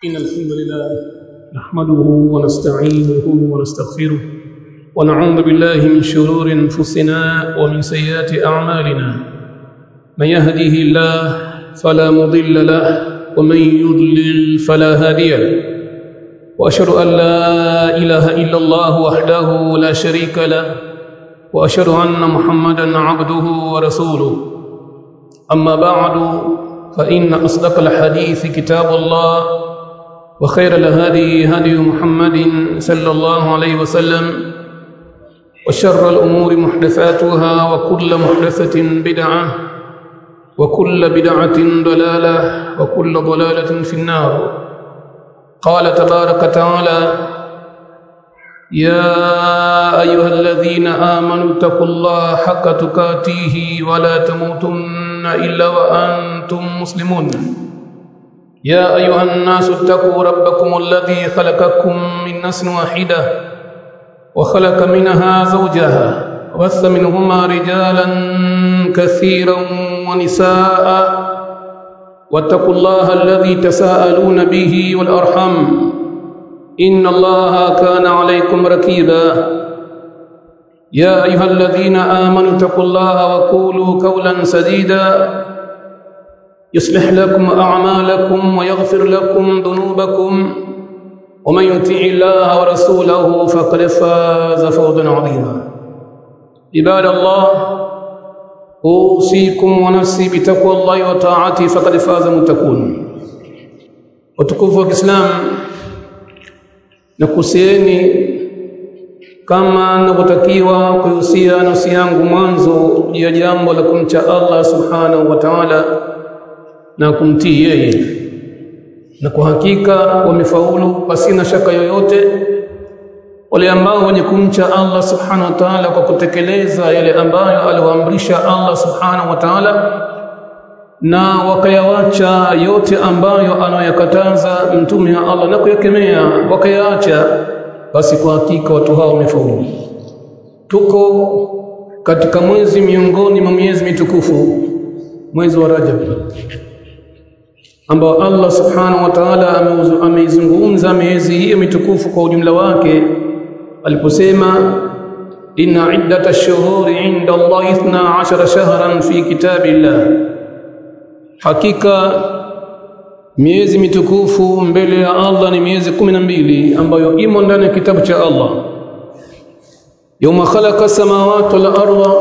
إن الحمد لله نحمده ونستعينه ونستغفره ونعوذ بالله من شرور أنفسنا ومن سيئات أعمالنا من يهده الله فلا مضل له ومن يضلل فلا هادي له وأشهد أن لا إله إلا الله وحده لا شريك له وأشهد أن محمدا عبده ورسوله أما بعد فإن أصدق الحديث كتاب الله وخير الهدي هدي محمد صلى الله عليه وسلم وشر الأمور محدثاتها وكل محدثة بدعة وكل بدعة ضلالة وكل ضلالة في النار قال تبارك وتعالى يا أيها الذين آمنوا اتقوا الله حق تقاته ولا تموتن إلا وأنتم مسلمون يا أيها الناس اتقوا ربكم الذي خلقكم من نفس واحدة وخلق منها زوجها وبث منهما رجالا كثيرا ونساء واتقوا الله الذي تساءلون به والأرحم إن الله كان عليكم ركيبا يا أيها الذين آمنوا اتقوا الله وقولوا قولا سديدا يصلح لكم أعمالكم ويغفر لكم ذنوبكم ومن يطع الله ورسوله فقد فاز فوزا عظيما عباد الله أوصيكم ونفسي بتقوى الله وطاعته فقد فاز متقون وتكفوا الإسلام nakusieni kama navyotakiwa kuhusia nafsi yangu mwanzo ya jambo la kumcha Allah subhanahu wa ta'ala na kumtii yeye na kwa hakika wamefaulu pasina shaka yoyote wale ambao wenye kumcha Allah subhanahu wa ta'ala kwa kutekeleza yale ambayo aliwaamrisha Allah subhanahu wa ta'ala na wakayawacha yote ambayo anayakataza mtume wa Allah na kuyakemea wakayaacha basi kwa hakika watu hao wamefaulu tuko katika mwezi miongoni mwa miezi mitukufu mwezi wa Rajab ambao Allah subhanahu wa ta'ala ameizungumza miezi hiyo mitukufu kwa ujumla wake aliposema inna iddata ash-shuhuri 'inda Allah 12 shahran fi kitabillah hakika miezi mitukufu mbele ya Allah ni miezi kumi na mbili ambayo imo ndani ya kitabu cha Allah yawma khalaqa samawati wal arda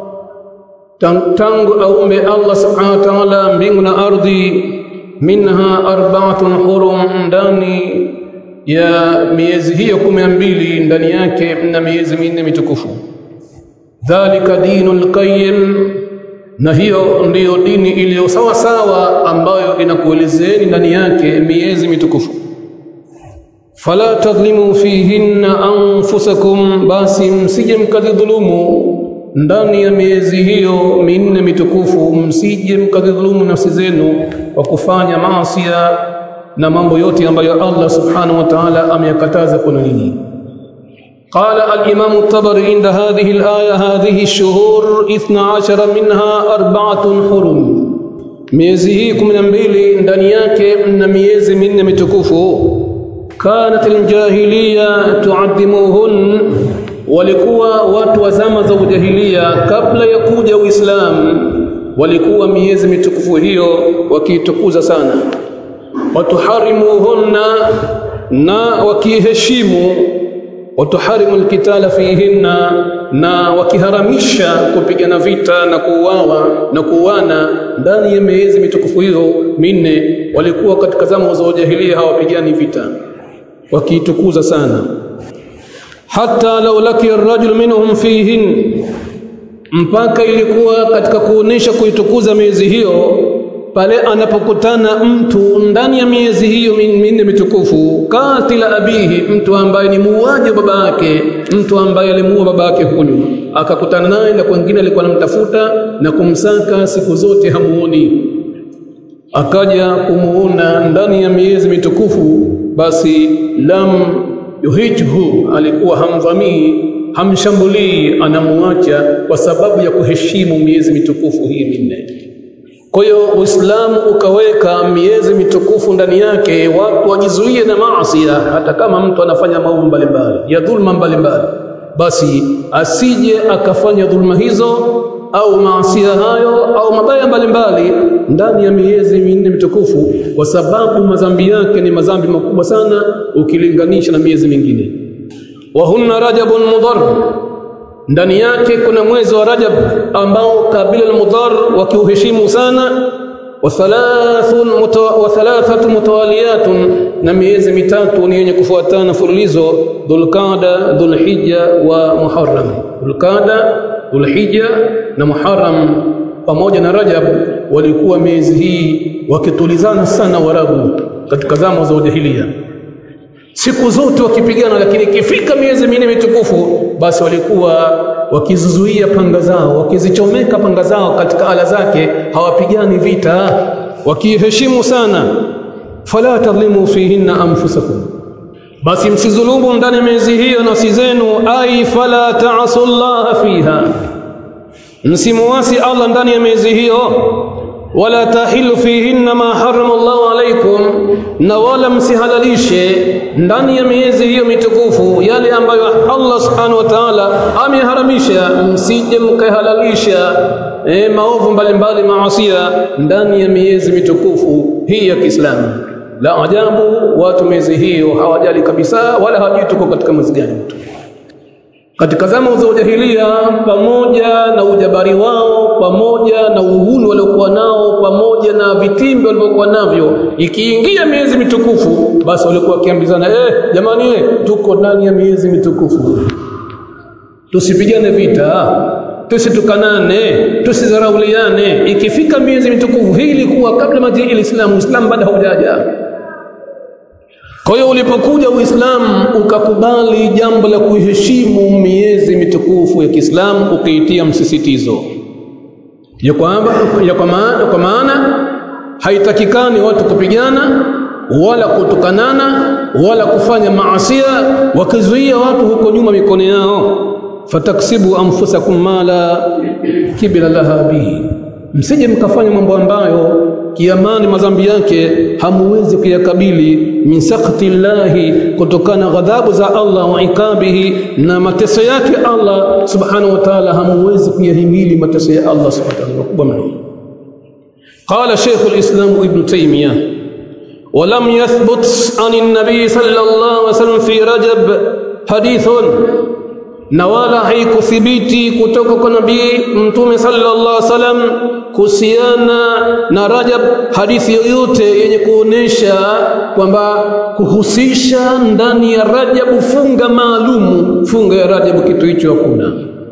tangu aumbe Allah subhanahu wa ta'ala mbingu na ardhi minha arba'atun hurum ndani ya miezi hiyo kumi na mbili ndani yake na miezi minne mitukufu dhalika dinul qayyim na hiyo ndiyo dini iliyo sawa sawa ambayo inakuelezeni ndani yake miezi mitukufu fala tadhlimu fihinna anfusakum basi msije mkadhulumu ndani ya miezi hiyo minne mitukufu msije mkadhulumu nafsi zenu kwa kufanya maasi na mambo yote ambayo Allah subhanahu wa ta'ala ameyakataza kwa nini قال الإمام الطبري عند هذه الآية هذه الشهور اثنا عشر منها أربعة حرم miezi hii kumi na mbili ndani yake mna miezi minne mitukufu kanat aljahiliya tuaddimuhun walikuwa watu wa zama za ujahilia kabla ya kuja uislamu walikuwa miezi mitukufu hiyo wakiitukuza sana watuharimuhunna na wakiheshimu watuharimu alkitala fihinna na wakiharamisha kupigana vita na kuuawa na kuuana ndani ya miezi mitukufu hiyo minne walikuwa katika zama za ujahilia hawapigani vita wakiitukuza sana hata law laki arrajul minhum fihin mpaka ilikuwa katika kuonesha kuitukuza miezi hiyo pale anapokutana mtu ndani ya miezi hiyo minne mitukufu katila abihi mtu ambaye ni muuaji wa baba yake mtu ambaye alimuua baba yake huyu akakutana naye na kwingine alikuwa anamtafuta na kumsaka siku zote hamuoni akaja kumuona ndani ya miezi mitukufu basi lam yuhijhu alikuwa hamdhamii hamshambulii anamuacha kwa sababu ya kuheshimu miezi mitukufu hii minne kwa hiyo Uislamu ukaweka miezi mitukufu ndani yake, watu wajizuie na maasi, hata kama mtu anafanya maovu mbalimbali ya dhulma mbalimbali, basi asije akafanya dhulma hizo au maasia hayo au mabaya mbalimbali ndani ya miezi minne mitukufu, kwa sababu madhambi yake ni madhambi makubwa sana ukilinganisha na miezi mingine. wa hunna rajabun mudhar ndani yake kuna mwezi wa Rajab ambao kabila al-Mudhar wakiuheshimu sana wa thalathun wa thalathatu mutawaliyatun na miezi mitatu ni yenye kufuatana fululizo Dhulqa'da Dhulhijja wa Muharram Dhulqa'da Dhulhijja na Muharram pamoja na Rajab walikuwa miezi hii wakitulizana sana Warabu katika zama za ujahilia siku zote wakipigana, lakini ikifika miezi minne mitukufu, basi walikuwa wakizuzuia panga zao, wakizichomeka panga zao katika ala zake, hawapigani vita, wakiheshimu sana. fala tadhlimu fihinna anfusakum, basi msizulumu ndani ya miezi hiyo nafsi zenu. ai fala ta'asu llaha fiha, msimuasi Allah ndani ya miezi hiyo wala tahilu fihinna ma harama Allahu alaikum, na wala msihalalishe ndani ya miezi hiyo mitukufu yale ambayo Allah subhanahu wa ta'ala ameharamisha, msije mkahalalisha e, maovu mbalimbali maasia ndani ya miezi mitukufu hii ya Kiislamu. La ajabu, watu miezi hiyo hawajali kabisa, wala hawajui tuko katika mwezi gani mtu katika zama za ujahilia, pamoja na ujabari wao, pamoja na uhuni waliokuwa nao, pamoja na vitimbi walivyokuwa navyo, ikiingia miezi mitukufu, basi walikuwa wakiambizana eh, jamani, eh, tuko ndani ya miezi mitukufu, tusipigane vita, tusitukanane, tusidharauliane. Ikifika miezi mitukufu, hii ilikuwa kabla majii Uislamu, Uislamu bado haujaja. Kwa hiyo ulipokuja Uislamu ukakubali jambo la kuheshimu miezi mitukufu ya Kiislamu ukiitia msisitizo ya kwamba ya kwa maana, kwa maana haitakikani watu kupigana wala kutukanana wala kufanya maasia, wakizuia watu huko nyuma mikono yao. fataksibu anfusakum mala kibila laha bihi, msije mkafanya mambo ambayo kiamani madhambi yake hamuwezi kuyakabili min sakti llahi, kutokana ghadhabu za Allah wa ikabihi, na mateso yake Allah subhanahu wa ta'ala, hamuwezi kuyahimili mateso ya Allah subhanahu wa ta'ala makubwa mno. Qala Sheikh al-Islam Ibn Taymiyyah ولم يثبت عن النبي صلى الله عليه وسلم في رجب حديث na wala haikuthibiti kutoka kwa nabii mtume sallallahu alaihi wasallam kuhusiana na Rajab hadithi yoyote yenye kuonesha kwamba kuhusisha ndani ya Rajab funga maalumu, funga ya Rajab, kitu hicho hakuna.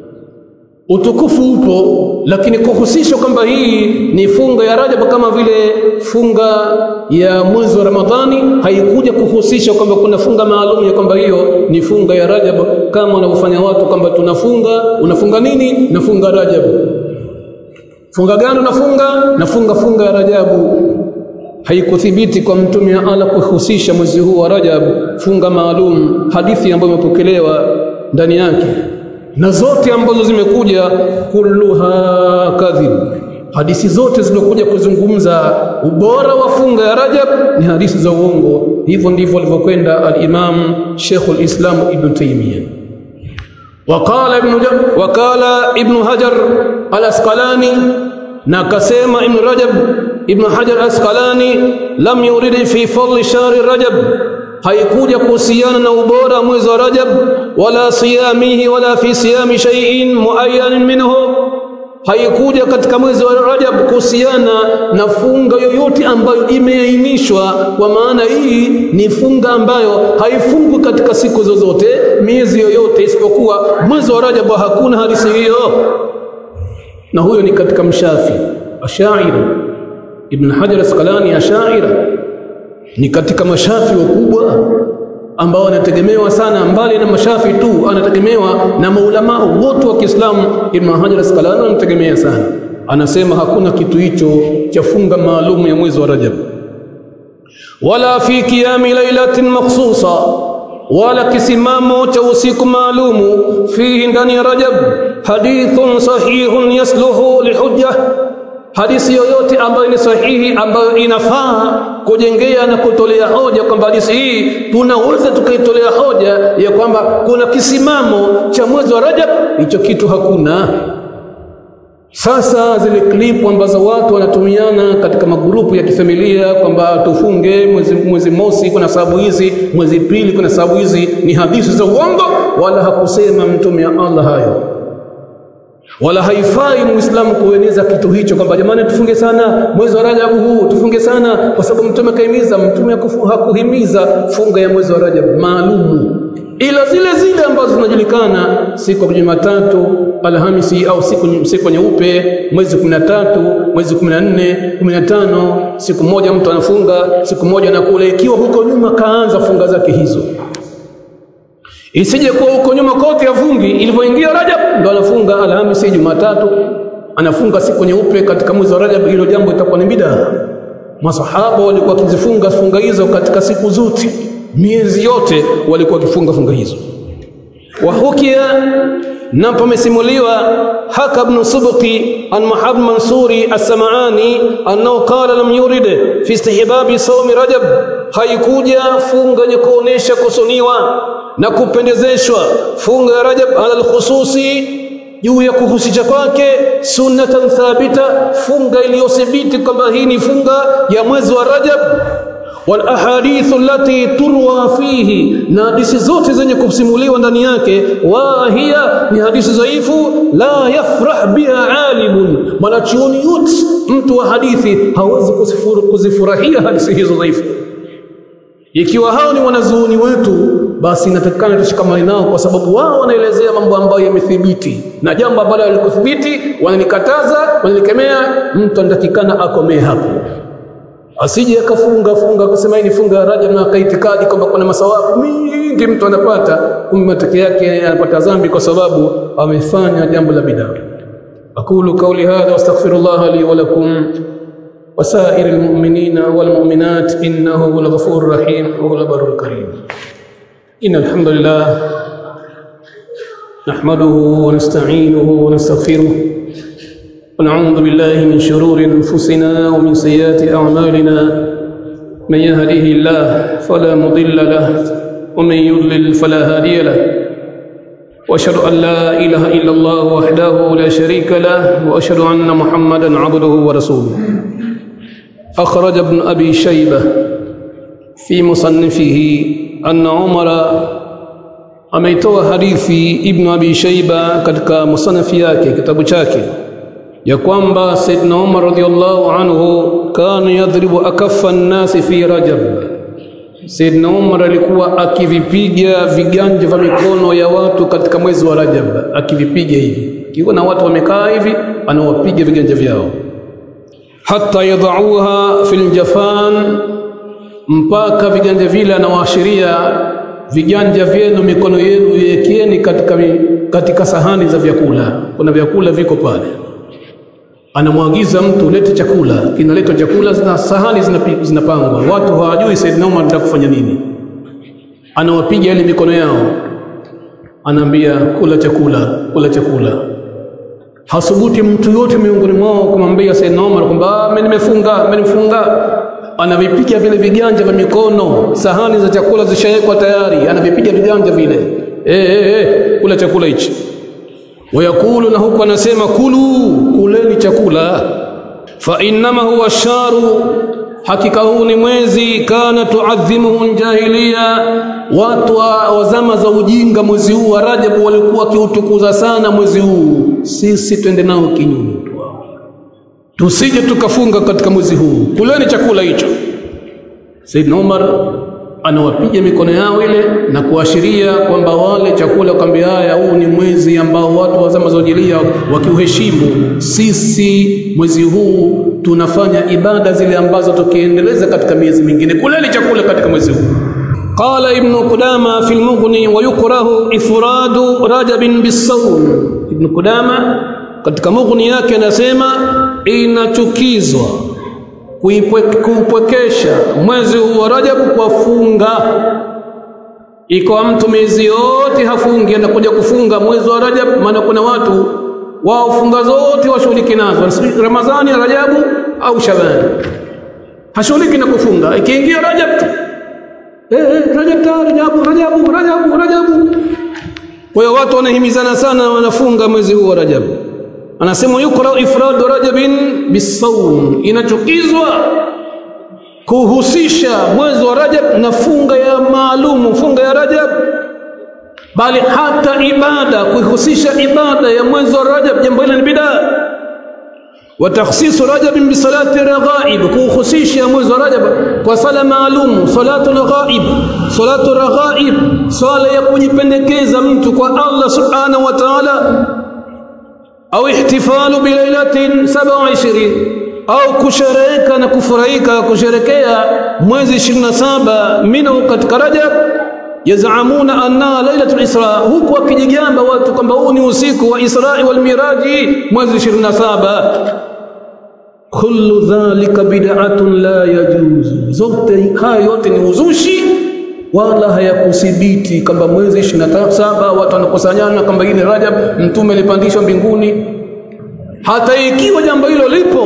Utukufu upo, lakini kuhusisha kwamba hii ni funga ya Rajab kama vile funga ya mwezi wa Ramadhani, haikuja kuhusisha kwamba kuna funga maalum ya kwamba hiyo ni funga ya Rajab, kama wanavyofanya watu kwamba tunafunga. Unafunga nini? Nafunga Rajab. Funga gani unafunga? Nafunga funga ya Rajabu. Haikuthibiti kwa mtume wa Allah kuhusisha mwezi huu wa Rajab funga maalum, hadithi ambayo imepokelewa ndani yake na zote ambazo zimekuja kulluha kadhib, hadithi zote zilizokuja kuzungumza ubora wa funga ya Rajab ni hadithi za uongo. Hivyo ndivyo alivyokwenda al-Imam Sheikhul Islam Ibn Taymiyyah. Waqala ibn waqala Ibn Hajar al-Asqalani, na akasema Ibn Rajab Ibn Hajar al-Asqalani, lam yurid fi fadli shahri Rajab haikuja kuhusiana na ubora mwezi wa Rajab, wala siyamihi wala fi siyami shay'in muayyanin minhu, haikuja katika mwezi wa Rajab kuhusiana na funga yoyote ambayo imeainishwa. Kwa maana hii ni funga ambayo haifungwi katika siku zozote, miezi yoyote, isipokuwa mwezi wa Rajab. Hakuna hadithi hiyo, na huyo ni katika mshafi ashaira. Ibn Hajar Asqalani ashaira ni katika mashafi wakubwa ambao wanategemewa sana, mbali na mashafi tu, anategemewa na maulama wote wa Kiislamu. Ibn Hajar Asqalani anategemea sana, anasema hakuna kitu hicho cha funga maalum ya mwezi wa Rajab, wala fi qiyami lailatin makhsusa, wala kisimamo cha usiku maalumu fihi, ndani ya Rajab, hadithun sahihun yasluhu lihujja hadithi yoyote ambayo ni sahihi ambayo inafaa kujengea na kutolea hoja kwamba hadithi hii tunaweza tukaitolea hoja ya kwamba kuna kisimamo cha mwezi wa Rajab, hicho kitu hakuna. Sasa zile klipu ambazo watu wanatumiana katika magrupu ya kifamilia kwamba tufunge mwezi, mwezi mosi kuna sababu hizi, mwezi pili kuna sababu hizi, ni hadithi za uongo, wala hakusema mtume wa Allah hayo wala haifai muislamu kueneza kitu hicho kwamba jamani tufunge sana mwezi wa Rajab huu tufunge sana kwa sababu mtume kaimiza mtume hakuhimiza funga ya mwezi wa Rajab maalumu ila zile zile ambazo zinajulikana siku ya Jumatatu Alhamisi au siku siku nyeupe mwezi 13 mwezi 14 15 siku moja mtu anafunga siku moja anakula ikiwa huko nyuma kaanza funga zake hizo isije kuwa huko nyuma kote afungi ilivyoingia Rajab ndo anafunga Alhamisi Jumatatu anafunga siku nyeupe katika mwezi wa Rajab hilo jambo itakuwa ni bidaa masahaba walikuwa wakizifunga funga hizo katika siku zote miezi yote walikuwa wakifunga funga hizo wahukia na pamesimuliwa haka ibn subqi an mahab mansuri as-sam'ani annahu qala lam yurid fi istihbabi sawmi rajab haikuja funga yenye kuonesha kusuniwa na kupendezeshwa funga ya rajab ala al-khususi juu ya kuhusisha kwake sunnatan thabita funga iliyothibiti kwamba hii ni funga ya mwezi wa rajab wal ahadithu allati turwa fihi na hadithi zote zenye kusimuliwa ndani yake wa hiya ni hadithi dhaifu la yafrah biha alimun mwanachuoni yote mtu wa hadithi hawezi kuzifurahia hadithi hizo dhaifu ikiwa hao ni wanazuoni wetu basi inatakikana tushikamane nao kwa sababu wao wanaelezea mambo ambayo yamethibiti na jambo ambalo halikuthibiti wananikataza wananikemea mtu anatakikana akomee hapo asije akafunga funga kusema hii ni funga ya Rajab na akaitikadi kwamba kuna masawabu mingi mtu anapata kumbe matokeo yake anapata dhambi kwa sababu amefanya jambo la bid'a aqulu qawli hadha wastaghfirullah li wa lakum وسائر المؤمنين والمؤمنات إنه هو الغفور الرحيم وهو البر الكريم إن الحمد لله نحمده ونستعينه ونستغفره ونعوذ بالله من شرور أنفسنا ومن سيئات أعمالنا من يهده الله فلا مضل له ومن يضلل فلا هادي له واشهد ان لا اله الا الله وحده لا شريك له واشهد ان محمدا عبده ورسوله اخرج ابن ابي شيبه في مصنفه ان عمر ameitoa hadithi ibn abi shaiba katika musanafi yake kitabu chake ya kwamba saidna umar radhiallahu anhu kana yadhribu akaffa nnasi fi rajab saidna umar alikuwa akivipiga viganja vya mikono ya watu katika mwezi wa rajab akivipiga hivi kiwa na watu wamekaa hivi anawapiga viganja vyao hata yadauha fil jafan mpaka viganja vile anawaashiria viganja vyenu mikono yenu yekieni katika, katika sahani za vyakula kuna vyakula viko pale anamwagiza mtu lete chakula kinaletwa chakula na sahani zinapangwa watu hawajui Saidina Umar anataka kufanya nini anawapiga ile mikono yao anaambia kula chakula kula chakula hasubuti mtu yote miongoni mwao kumwambia Saidina Umar kwamba mimi nimefunga mimi nimefunga anavipiga vile viganja vya mikono sahani za chakula zishawekwa tayari anavipiga viganja vile eh eh eh kula chakula hichi wayakulu na huku anasema kulu kuleni chakula fa innama huwa sharu hakika huu ni mwezi kana tuadhimuhu jahiliya watu wa zama za ujinga mwezi huu wa Rajab walikuwa wakiutukuza sana mwezi huu sisi twende nao kinyume tusije tukafunga katika mwezi huu kuleni chakula hicho Saidna Umar anawapiga mikono yao ile na kuashiria kwamba wale chakula kwambia haya huu ni mwezi ambao watu wa zama za ujilia wakiuheshimu sisi mwezi huu tunafanya ibada zile ambazo tukiendeleza katika miezi mingine kuleni chakula katika mwezi huu قال ابن قدامة في المغني ويكره إفراد رجب بالصوم ابن قدامة katika mughni yake anasema inachukizwa kuupwekesha mwezi huu wa Rajabu kwa funga. Iko mtu miezi yote hafungi, anakuja kufunga mwezi wa Rajab, maana kuna watu wao funga zote washughuliki nazo Ramadhani Rajabu au Shabani hashughuliki na kufunga ikiingia Rajab tu eh eh Rajab ta Rajabu Rajabu Rajabu Rajabu kwa hiyo watu wanahimizana sana wanafunga mwezi huu wa Rajab anasema yukra ifradu rajabin bisawm inachukizwa kuhusisha mwezi wa Rajab na funga ya maalumu funga ya Rajab bali hata ibada kuihusisha ibada ya mwezi wa Rajab jambo hili ni bidaa wa takhsisu Rajab bi salati raghaib kuhusisha mwezi wa Rajab kwa sala maalum salatu raghaib salatu raghaib sala ya kujipendekeza mtu kwa Allah subhanahu wa ta'ala au ihtifalu bi lailatin 27 au kushereka na kufurahika kusherekea mwezi 27 minhu katika Rajab yazamuna anna lailatul isra huku wakijigamba watu kwamba huu ni usiku wa Isra wal Miraji mwezi 27 kullu dhalika bid'atun la yajuzu zote haya yote ni uzushi wala hayakuthibiti kwamba mwezi 27 watu wanakusanyana kwamba hii ni Rajab mtume alipandishwa mbinguni hata ikiwa jambo hilo lipo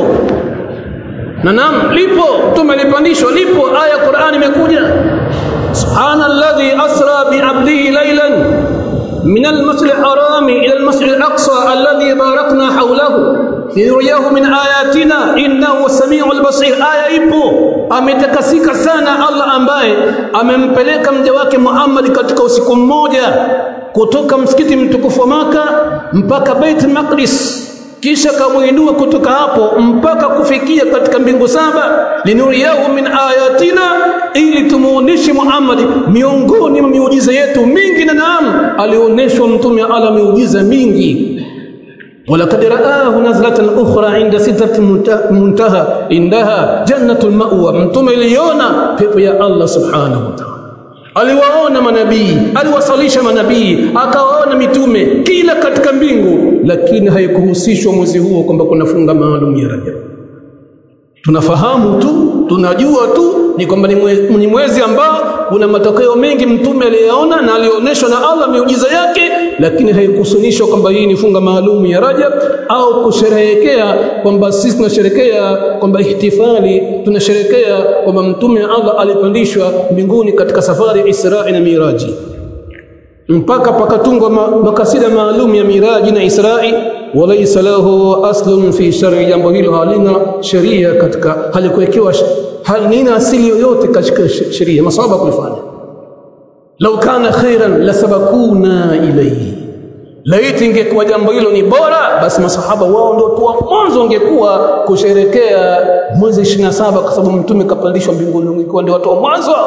na naam lipo mtume alipandishwa lipo aya Qur'ani imekuja subhanalladhi asra bi 'abdihi laylan min al-masjid al-haram ila al-masjid al-aqsa alladhi barakna hawlahu liyuriyahu min ayatina innahu samiul basir aya ipo ametakasika sana Allah ambaye amempeleka mja wake Muhammad katika usiku mmoja kutoka msikiti mtukufu wa Maka mpaka Bait Maqdis kisha kamuinua kutoka hapo mpaka kufikia katika mbingu saba linuriyahu min ayatina ili tumuoneshe Muhammad miongoni mwa miujiza yetu mingi na naam alionyeshwa mtume ala miujiza mingi ولقد رآه نزلة أخرى عند سدرة المنتهى عندها جنة المأوى mtume iliona pepo ya Allah subhanahu wa ta'ala aliwaona manabii aliwasalisha manabii akawaona mitume kila katika mbingu lakini haikuhusishwa mwezi huo kwamba kuna funga maalum ya Rajab tunafahamu tu tunajua tu ni kwamba ni mwezi ambao kuna matokeo mengi mtume aliyaona na alionyeshwa na Allah miujiza yake lakini haikusunishwa kwamba hii ni funga maalum ya Rajab au kusherehekea kwamba sisi tunasherekea kwamba ihtifali tunasherekea kwamba mtume Allah alipandishwa mbinguni katika safari ya Isra na Miraji mpaka pakatungwa makasida maalum ya Miraji na Israi walaysa lahu aslun fi shar'i jambo hilo halina sheria katika halikuwekewa halina asili yoyote katika sheria masaba kulifanya lau kana khairan lasabakuna ilayhi laiti ingekuwa jambo hilo ni bora basi masahaba wao ndio tu mwanzo ungekuwa kusherekea mwezi 27 kwa sababu mtume kapandishwa mbinguni ungekuwa ndio watu wa mwanzo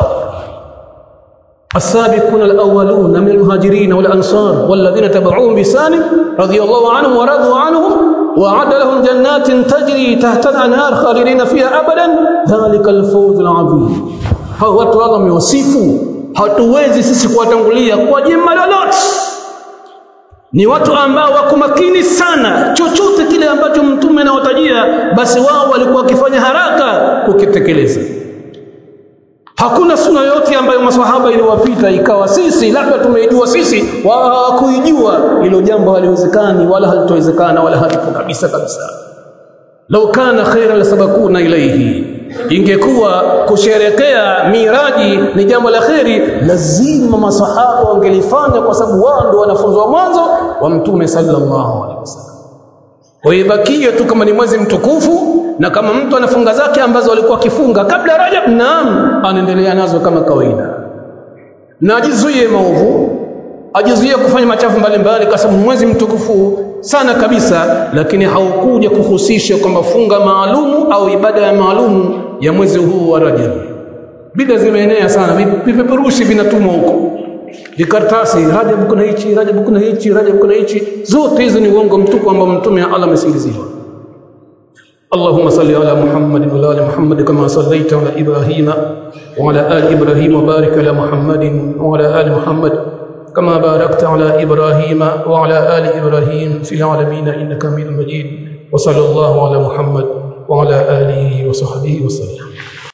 السابقون الأولون من المهاجرين والأنصار والذين تبعوهم بسان رضي الله عنهم ورضوا عنهم وعد لهم جنات تجري تحت الأنهار خالدين فيها أبدا ذلك الفوز العظيم hao watu Allah wamewasifu hatuwezi sisi kuwatangulia kwa jema lolote ni watu ambao wako makini sana chochote kile ambacho mtume anawatajia basi wao walikuwa wakifanya haraka kukitekeleza hakuna suna yote ambayo maswahaba iliwapita ikawa sisi labda tumeijua sisi hawakuijua hilo jambo haliwezekani wala halitowezekana wala halipo kabisa kabisa lau kana khairan lasabakuna ilaihi ingekuwa kusherekea miraji ni jambo la kheri lazima masahaba wangelifanya kwa sababu wao ndio wanafunzi wa mwanzo wa mtume sallallahu alaihi wasallam kwa hiyo bakia tu kama ni mwezi mtukufu na kama mtu anafunga zake ambazo alikuwa akifunga kabla Rajab naam anaendelea nazo kama kawaida na ajizuie maovu ajizuie kufanya machafu mbalimbali kwa sababu mwezi mtukufu sana kabisa lakini haukuja kuhusisha kwamba funga maalumu au ibada ya maalumu ya mwezi huu wa Rajab bida zimeenea sana vipeperushi vinatumwa huko vikaratasi Rajab kuna hichi Rajab kuna hichi Rajab kuna hichi zote hizo ni uongo mtupu ambao mtume Allah amesingiziwa اللهم صل على محمد وعلى ال محمد كما صليت على ابراهيم وعلى ال ابراهيم وبارك على محمد وعلى ال محمد كما باركت على ابراهيم وعلى ال ابراهيم في العالمين انك حميد مجيد وصلى الله على محمد وعلى اله وصحبه وسلم